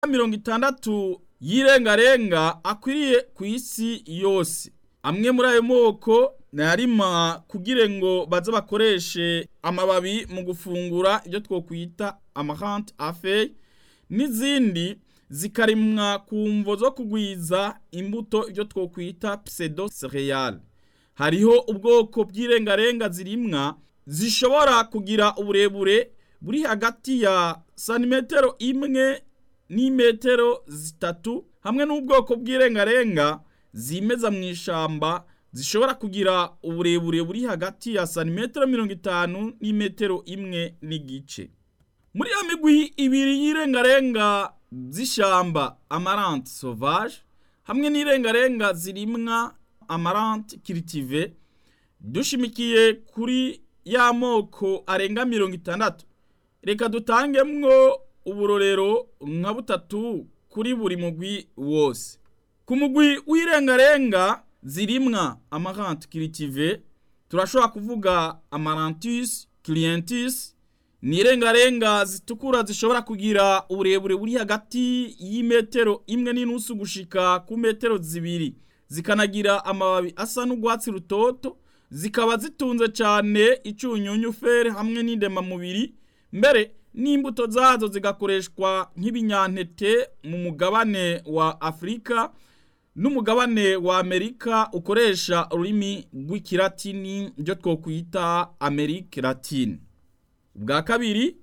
mirongo itandatu y'irengarenga akwiriye ku isi yose amwe muri ayo moko narima kugira ngo baze bakoreshe amababi mu gufungura ibyo twokwita amahante afe n'izindi zikarimwa ku mvo zo kugwiza imbuto ibyo twokwita pseudo cereal hariho ubwoko bw'irengarenga zirimwa zishobora kugira uburebure buri hagati ya santimetero imwe n'imetero zitatu hamwe n'ubwoko bw'irengarenga zimeza mu ishamba zishobora kugira uburebure buri hagati ya santimetero mirongo itanu n'imetero imwe n'igice muri ya migwi ibiri y'irengarenga z'ishamba amarante sauvage hamwe n'irengarenga zirimwa amarante kiritive dushimikiye kuri ya moko arenga mirongo itandatu reka dutangemwo uburorero nka butatu kuri buri mugwi wose ku mugwi w'irengarenga zirimwa amarante kiritive turashobora kuvuga amarantus clientis ni irengarenga zitukura zishobora kugira uburebure buri hagati y'imetero imwe n'inusu gushika ku metero zibiri zikanagira amababi asa n'urwatsi rutoto zikaba zitunze cyane icunyunyu fere hamwe n'indemamubiri mbere n'imbuto zazo zigakoreshwa nk'ibinyantete mu mugabane wa afurika n'umugabane wa amerika ukoresha ururimi rw'ikilatini byo twokwita amerika latine ubwa kabiri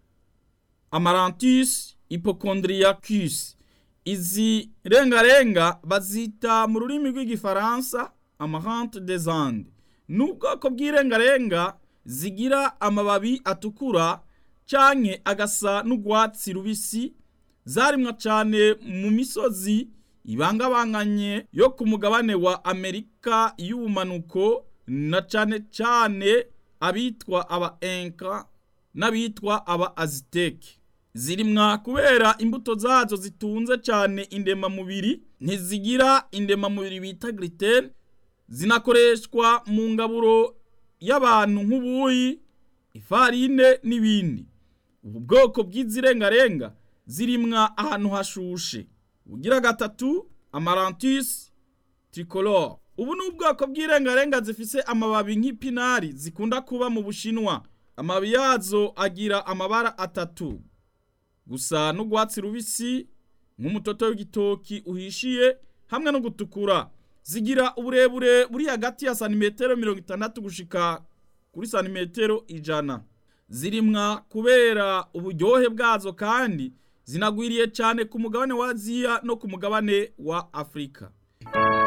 amarantus hypochondriacus izi rengarenga bazita mu rurimi rw'igifaransa amarante des andes ni ubwoko bw'irengarenga zigira amababi atukura canke agasa n'urwatsi rubisi zarimwa cane mu misozi ibangabanganye yo ku mugabane wa amerika y'ubumanuko na cane cane abitwa aba enka n'abitwa aba aziteke zirimwa kubera imbuto zazo zitunze cyane indemamubiri ntizigira indemamubiri bita gluten zinakoreshwa mu ngaburo y'abantu nk'ubuyi ifarine n'ibindi ubu bwoko bw'izirengarenga zirimwa ahantu hashushe ugira gatatu amarantus tricolore ubu ni ubwoko bw'irengarenga zifise amababi nk'ipinari zikunda kuba mu bushinwa amababi yazo agira amabara atatu gusa n'urwatsi rubisi nk'umutoto w'igitoki uhishiye hamwe no gutukura zigira uburebure buri hagati ya santimetero mirongo itandatu gushika kuri santimetero ijana zirimwa kubera uburyohe bwazo kandi zinagwiriye cyane ku mugabane wa aziya no ku mugabane wa afurika